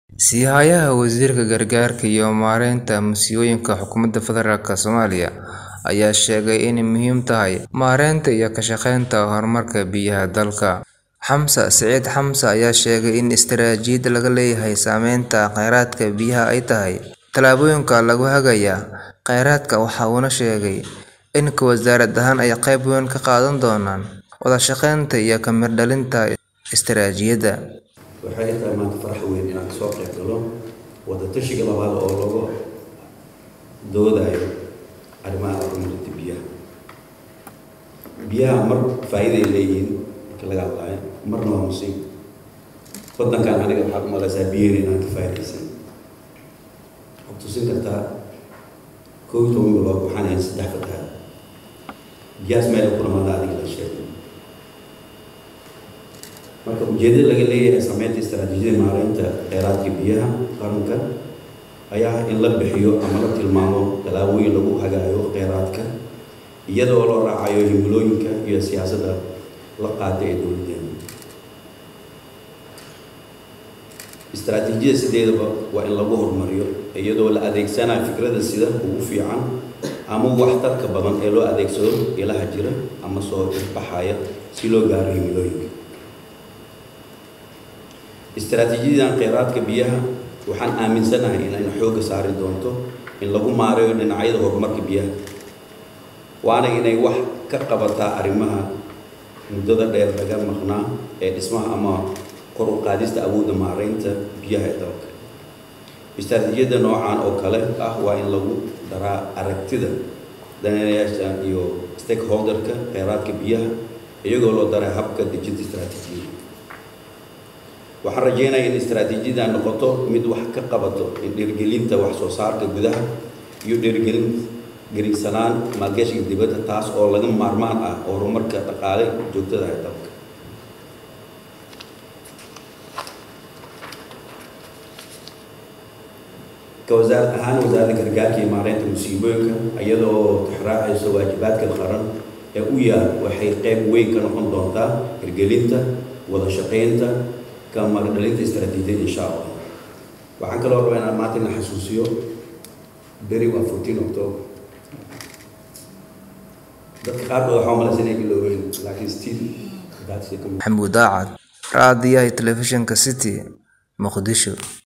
Sii-hayaha Wasiirka Gargaarka iyo Maareynta Masiibooyinka Xukuumadda Federaalk Soomaaliya ayaa sheegay inay muhiim tahay maareynta iyo ka shaqeynta horumarka biyaha dalka. Xamse Siciid Xamse ayaa sheegay in istaraatiijiyad laga leeyahay saamaynta kheyraadka biyaha ay tahay tallaabooyinka lagu hagayo kheyraadka waxa uuna sheegay in wasaarad ahaan ay qayb weyn ka qaadan doonaan wada shaqeynta iyo ka miro dhalinta istaraatiijiyadda. waxay tahay maanta farax weyn inaan kasoo qayb galo wada tashiga labaad oo lagu doodayo arrimaha horumarinta biyaha biyaha mar faa'iiday leeyihiin marka laga hadlaayo marna waa musiib waddankan aniga waxaad u malaysaa biyaheena inaan ka faa'iidaysan waxaad tusin kartaa koob iyo toban bilood waxaan ahayn saddex fataha biyahaas meel ku dhamaada adiga la sheegay marka ujeedada laga leeyahay sameynta istaraatiijiyada maareynta kheyraadka biyaha qaranka ayaa in la bixiyo ama la tilmaamo tallaabooyin lagu hagaayo kheyraadka iyadoo loo raacayo himilooyinka iyo siyaasadda la qaata ee dowladeena istaraatiijiyada sideedaba waa in lagu horumariyo iyadoo la adeegsanayo fikrada sida ugu fiican ama waxtarka badan ee loo adeegsado ilaha jira ama soo ifbaxaya si loo gaaro himilooyinka istaraatiijiyadan kheyraadka biyaha waxaan aaminsanahay inayna xoogga saari doonto in lagu maareeyo dhinacyada horumarka biyaha waana inay wax ka qabataa arrimaha muddada dheer laga maqnaa ee dhismaha ama kor u qaadista awoodda maareynta biyaha ee dalka istaraatiijiyadda noocan oo kale ah waa in lagu daraa aragtida daneeyayaasha iyo stakeholderka kheyraadka biyaha iyagoo loo daray habka dejinta istaraatiijiyada waxaan rajeynaya in istaraatiijiyada noqoto mid wax ka qabato in dhiirgelinta wax soo saarka gudaha iyo dhiirgelin geriigsanaan maalgashiga dibadda taas oo laga maarmaan ah oo horumarka dhaqaale joogtada ee dalka ka wasaarad ahaan wasaaradda gargaarka iyo maareynta musiibooyinka iyadoo tixraacayso waajibaadka qaran ee u yaal waxay qayb weyn ka noqon doontaa hirgelinta wada shaqeynta maradhalinta istaraatiijiyada insha allah waxaan kaloo rabaa inaan maanta ina xasuusiyo beri waa fourteen october dadka qaarkood waxaa umalaysa inay iloobeyn laakiin still maxamuud daacad raadiyaha telefishinka city muqdisho